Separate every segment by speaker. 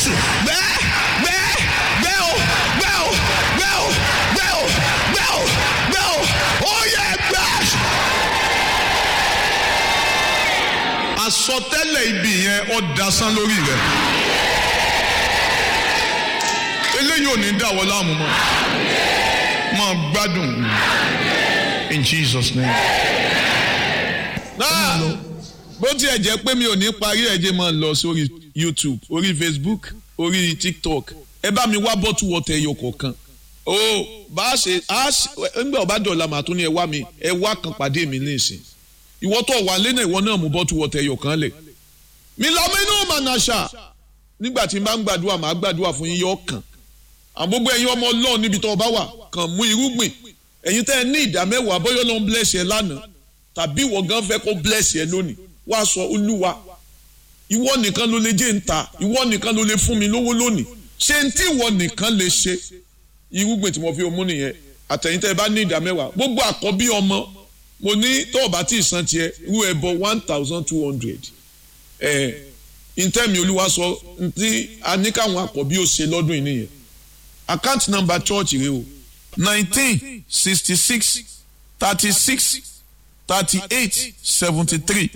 Speaker 1: jésù bẹ́ẹ̀ bẹ́ẹ̀ bẹ́ẹ̀ o bẹ́ẹ̀ o bẹ́ẹ̀ o bẹ́ẹ̀ o bẹ́ẹ̀ o bẹ́ẹ̀ o ó yẹ bẹ́ẹ̀. àsọtẹ́lẹ̀ ibi yẹn ó dasán lórí rẹ̀ eléyìí ò ní dáwọ́ láàmú mọ́ máa gbádùn in Jesus name. náà bó tiẹ̀ jẹ́ pé mi ò ní parí ẹ̀jẹ̀ máa lọ sórí YouTube orí Facebook orí TikTok ẹ bá mi wá bọ́tù wọ́tẹ̀ ẹyọ kọ̀ọ̀kan o bá a ṣe a ṣe ńgbà ọba dọ̀la màá tún ní ẹ wá mi ẹ wá kan pàdé mi nísìn ìwọ tó wà lẹ́nà ìwọ náà mú bọ́tù wọ́tẹ̀ ẹyọ kan lẹ̀ mi lọ mí inú mànàṣà nígbà tí n bá ń gbàdúrà màá gbàdúrà fún yín yọ kàn àwọn gbogbo ẹ̀yin ọmọ Ọlọ́run níbi tó bá wà kàn mú irúgbìn ẹ̀yin tẹ́ ẹ ní ìdá mẹ́wàá bóyá ló ń bless ẹ lánàá tàbí ìwọ gan fẹ́ kó bless ẹ lónìí wá sọ olúwa ìwọ nìkan ló lè jẹ́ ń ta ìwọ nìkan ló lè fún mi lówó lónìí ṣé n tí ìwọ nìkan lè ṣe irúgbìn tí mo fi mú nìyẹn àtẹ̀yìn tẹ́ ẹ bá ní ìdá mẹ́wàá gbogbo àkọ́bí ọmọ mo ní tó o bá tí ì san tiẹ̀ irú ẹbọ one thousand two hundred ẹ̀ ntẹ́mi olúwa sọ ntí a ní káwọn àkọ́bí ó ṣe lọ́dún yìí nìyẹn account number church rẹ o nineteen sixty six thirty six thirty eight seventy three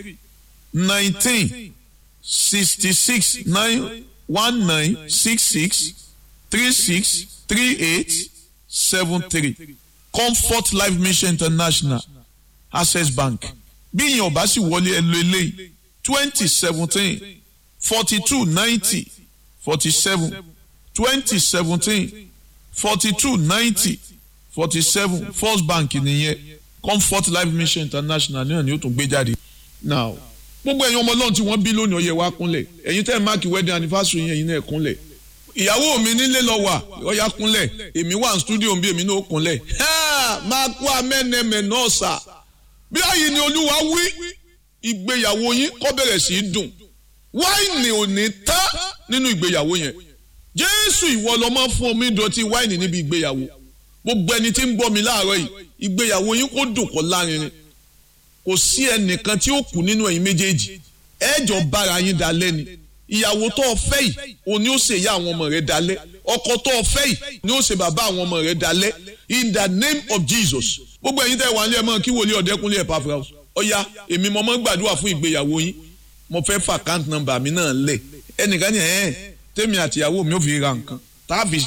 Speaker 1: nineteen sixty six nine one nine six six three six three eight seven three comfort life mission international access bank bí ìyẹn ò bá sì wọlé ẹ lo eléyìí twenty seventeen forty two ninety forty seven twenty seventeen forty two ninety forty seven first bank nìyẹn comfort life mission international náà ni ó tún gbé jáde now gbogbo ẹ̀yin ọmọ ọlọ́run tí wọ́n bí lónìí ọyẹ wa kúnlẹ̀ ẹ̀yin tẹ́ ẹ̀ máàkì wedding anniversary yẹn ẹ̀yin náà kúnlẹ̀ ìyàwó mi nílé lọ wà ọyà kúnlẹ̀ èmi wà ní studio bí èmi náà kúnlẹ̀ máa kó amẹ́nẹmẹ náà sà bí àyè ni olúwa wí ìgbéyàwó yín kó bẹ̀rẹ̀ sí í dùn wáìnì ò ní tán nínú ìgbéyàwó yẹn jésù ìwọ lọ máa fún omi ìdọ̀tí wáìnì níbi ìgbéyàwó gbogbo ẹni tí ń gbọ́ mi láàárọ̀ yìí ìgbéyàwó yín kó dùn kó lárinrin kò sí ẹnìkan tí ó kù nínú ẹ̀yin méjèèjì ẹ̀jọ̀ bára yín dalẹ́ ni ìyàwó tó o fẹ́ yìí òní ó ṣe ìyá àwọn ọmọ rẹ̀ dalẹ́ ọkọ tó o fẹ́ yìí ni ó ṣe bàbá àwọn ọmọ rẹ̀ dalẹ́ in the name of Jesus gbogbo ẹ̀yin tẹ́ wà ní ẹ̀ mọ́ kí wòlíì ọ̀dẹ́kunlé ẹ̀ pàfẹ́ ọ̀ya èmi mo mọ́ gbàdúrà fún ìgbéyàwó yín mo fẹ́ fà account number mi náà lẹ̀ ẹnìkan ní ẹ̀ tèmi àtìyàwó mi ò fi ra nǹkan tàbí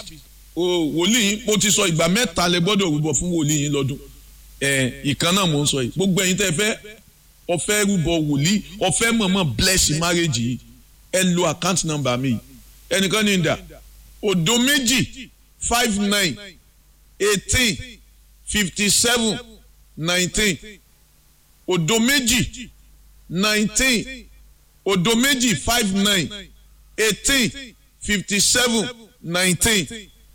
Speaker 1: wòlíì mo ti sọ ìgbà mẹ́ta lẹ gbọ́dọ̀ rúbọ fún wòlíì yín lọ́dún ìkan náà mò ń sọ yìí gbogbo ẹ̀yin tẹ́ fẹ́ ọ̀fẹ́ rúbọ wòlíì ọ̀fẹ́ mọ̀mọ́ bless marriage yìí ẹ lo account number mi ẹnìkan ní ìdá òdo méjì five nine eighteen fifty seven nineteen òdo méjì nineteen òdo méjì five nine eighteen fifty seven nineteen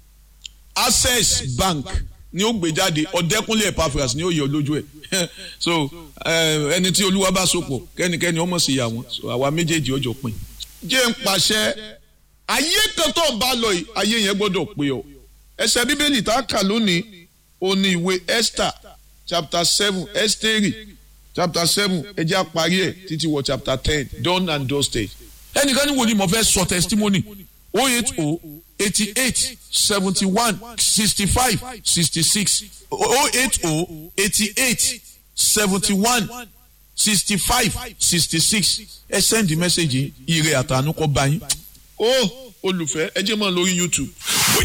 Speaker 1: access bank ni ó gbé jáde ọ̀dẹ́kúnlé epaphras ni ó yọ lójú ẹ̀ so ẹni tí olúwa bá sopọ̀ kẹ́nikẹ́ni ọmọ sì yà wọ́n so àwa méjèèjì ọjọ́ pin. jẹ́ ń pàṣẹ ayé kan tó ń bá lọ yìí ayé yẹn gbọ́dọ̀ pé ọ ẹsẹ̀ bíbélì tá a kà lónìí ó ní ìwé esther chapter seven esteri chapter seven ẹ jẹ́ àparí ẹ̀ títí wọ chapter ten done and dusted. ẹnìkan ní wo ni mo fẹ́ sọ testimony oh eight oh eighty eight seventy one sixty five sixty six oh eight oh eighty eight seventy one sixty five sixty six ẹ send message ire àtànú kọ bá yín. ó olùfẹ́ ẹ jẹ́ mọ́ lórí YouTube